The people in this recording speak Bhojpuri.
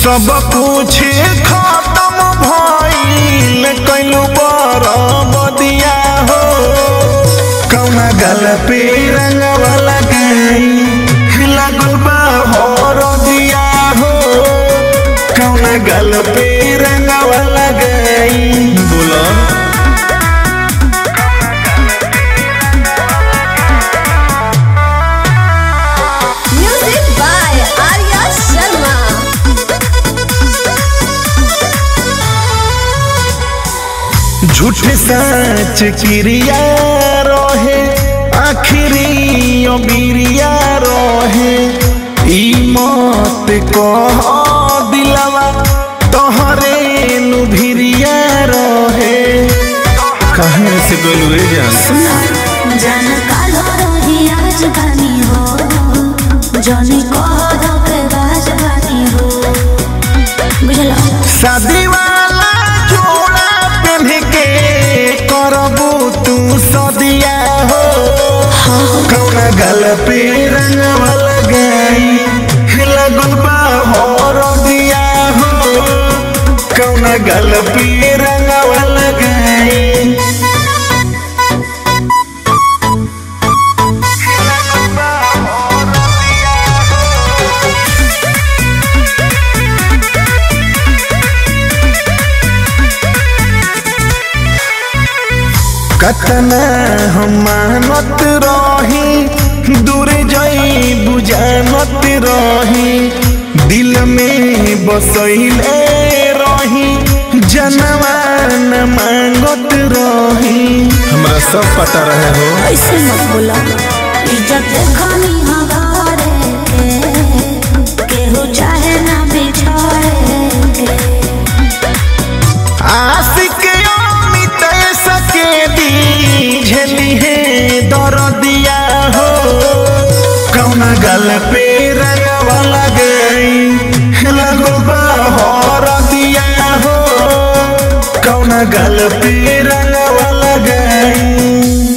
सब कुछ खत्म भइल कैलू बदिया हो कौना गल पे रंगवा लगाई लागल बा हर दिया हो कौना गल पे रंगवा लगाई बोला Music by Arya Sharma. झूठ सच क्रिया रहे आखिरी अबिरिया रहे ई मत कह दिलवा तोहरे लुभिरिया रहे कहे से गोलुए जान जान कालो रही आज बानी हो जनी कह के बाज बानी हो बुझलो शादी वाला जोड़ा पहन के करबू तू सदिया हो कौना गल पे रंगवा लगाई लगल बा हर दिया हो कौना गल पे रंगवा लगाई कतना हम मानत रही दूर जाई बुझानत रही दिल में बसैले रही जनवान मांगत रही हमरा सब पता रहे हो ऐसे मत बोला इज्जत खानी हवारे के केहू चाहे ना बिछाए के आशिक अमित सके दी झेली है दर्दिया हो कौना गल पे रंगवा लगई लगो हर दिया हो कौना गल पे रंगवा लगई